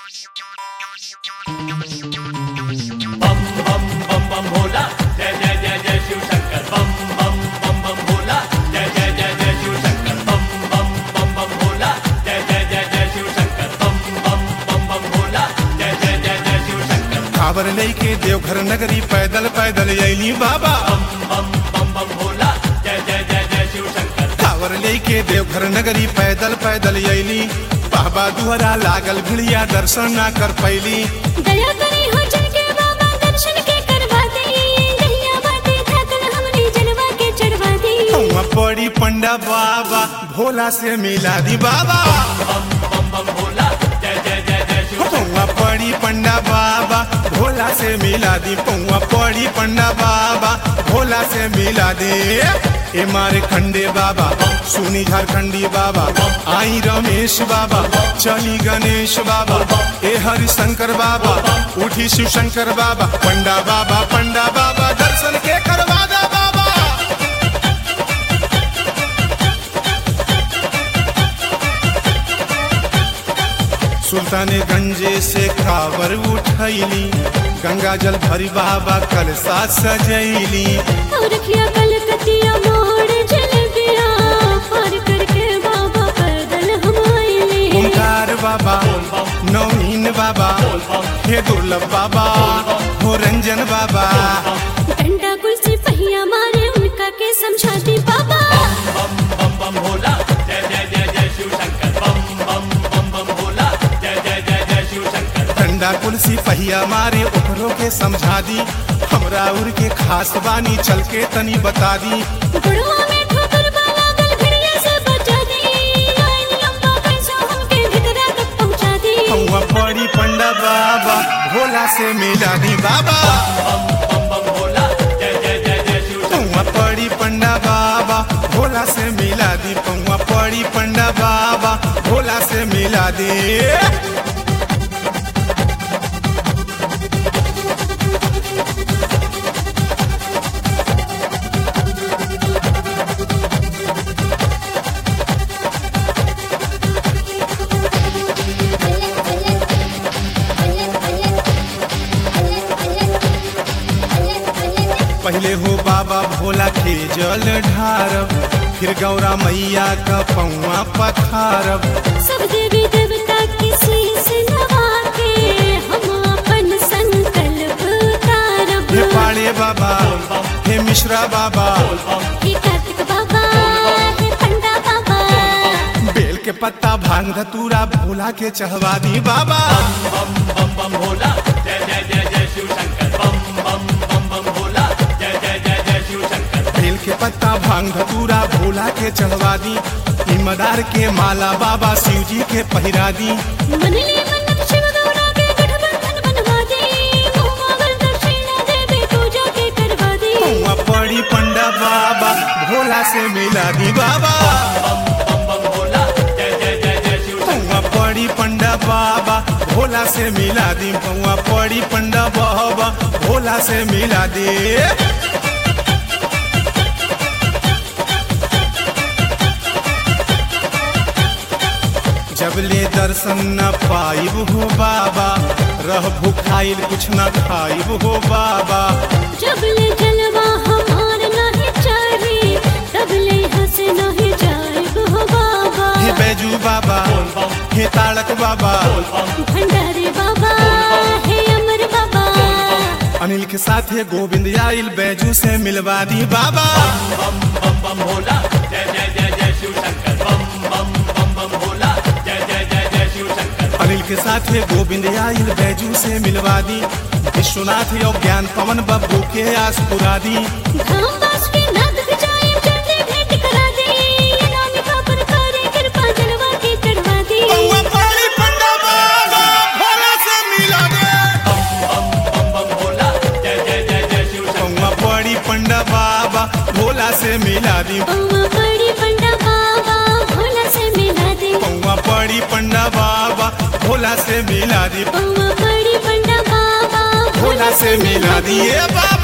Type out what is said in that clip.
बम बम बम बम भोला जय जय जय जय शिव शंकर बम बम बम बम भोला जय जय जय जय शिव शंकर बम बम बम बम भोला जय जय जय जय शिव शंकर बम बम बम बम भोला जय जय जय जय शिव शंकर कावर लेके देवघर नगरी पैदल पैदल अली बाबा बम बम बम बम भोला जय जय जय जय शिव शंकर कावर लेके देवघर नगरी पैदल पैदल अली बाबा दुहरा लागल भिड़िया दर्शन ना कर पैली दया करी हो जन के बाबा दर्शन के करवा दे दहिया बाटे थाकल हमने जलवा के चढ़वा दे हुआ पड़ी पंडा बाबा भोला से मिला दी बाबा बम बम बम भोला जय जय जय जय शिव पौआ पड़ी पंडा बाबा भोला से मिला दी पौआ पड़ी पंडा बाबा भोला से मिला दे ए मारे खंडे बाबा सुनी झारखंडी बाबा आई रमेश बाबा चली गणेश बाबा ए हरिशंकर बाबा उठी शिव शंकर बाबा पंडा बाबा पंडा बाबा दर्शन के करवा दा बाबा सुल्तानगंज से कावर उठैली गंगा जल भरी बाबा कलसा सजैली और रखिया कलकतिया मोड़ जल गया पार करके बाबा पैदल हम आइले ओंकार बाबा नवीन बाबा हे दुर्लभ बाबा हो रंजन बाबा डंडा कुर्सी पहिया मारे उनका के समझा दी बाबा बम बम बम भोला जय जय जय जय शिव शंकर बम बम बम बम भोला जय जय जय जय शिव शंकर ठंडा कुलसी पहिया मारे ओकरो के समझा दी हमरा उर के खास बानी चल के तनी बता दी गुड़वा में ठोकर वाला गल भिड़िया से बचा दी लाइन लंबा कैसा हमके भीतरा तक पहुंचा दी हुआ पड़ी पंडा बाबा भोला से मिला दी बाबा बम बम बम भोला जय जय जय जय शिव शंकर पौआ पड़ी पंडा बाबा भोला से मिला दी पौआ पड़ी पंडा बाबा भोला से मिला दी पहले हो बाबा भोला के जल ढारब फिर गौरा मैया का पौआ पखारब सब देवी देवता की शीश नवा के हम अपन संकल्प उतारब हे पाड़े बाबा हे मिश्रा बाबा हे कार्तिक बाबा हे पंडा बाबा बेल के पत्ता भांग धतूरा भोला के चढ़वा दी बाबा बम बम बम भोला जय जय जय जय शिव शंकर बम बम बम बम भोला जय जय जय जय शिव शंकर बेल के पत्ता भांग धतूरा भोला के चढ़वा दी इमदार के माला बाबा शिव जी के पहिरा दी मन ले मन शिव गौरा के गठबंधन बनवा दे मुँह दक्षिणा देवी पूजा के करवा दे पौआ पड़ी पंडा बाबा भोला से मिला दी बाबा बम बम बम भोला जय जय जय जय शिव शंकर पौआ पड़ी पंडा बाबा भोला से मिला दी पौआ पड़ी पंडा बाबा भोला से मिला दी जब ले दर्शन न पाइब हो बाबा रह भुखाइल कुछ न खाइब हो बाबा जब ले जलवा हमार नहीं चढ़ी तब ले हंस नहीं जाइब हो बाबा हे बैजू बाबा हे ताड़क बाबा भंडारी बाबा हे अमर बाबा अनिल के साथ हे गोविंद आइल बैजू से मिलवा दी बाबा बम बम बम भोला जय जय जय जय शिव शंकर बम बम बम बम भोला जय जय जय जय शिव शंकर अनिल के साथ हे गोविंद आइल बैजू से मिलवा दी विश्वनाथ योग ज्ञान पवन बब्बू के आस पुरा दी धाम बास के नाथ जाए चढ़ने भेंट करा दे अनामिका पर करे कृपा जलवा के चढ़वा दे पौआ पड़ी पंडा बाबा भोला से मिला दे बम बम बम भोला जय जय जय जय शिव शंकर पौआ पड़ी पंडा बाबा भोला से मिला दी पौवा पड़ी पंडा बाबा भोला से मिला दे पौआ पड़ी पंडा बाबा भोला से मिला दी पौवा पड़ी पंडा बाबा भोला से मिला दिए बाबा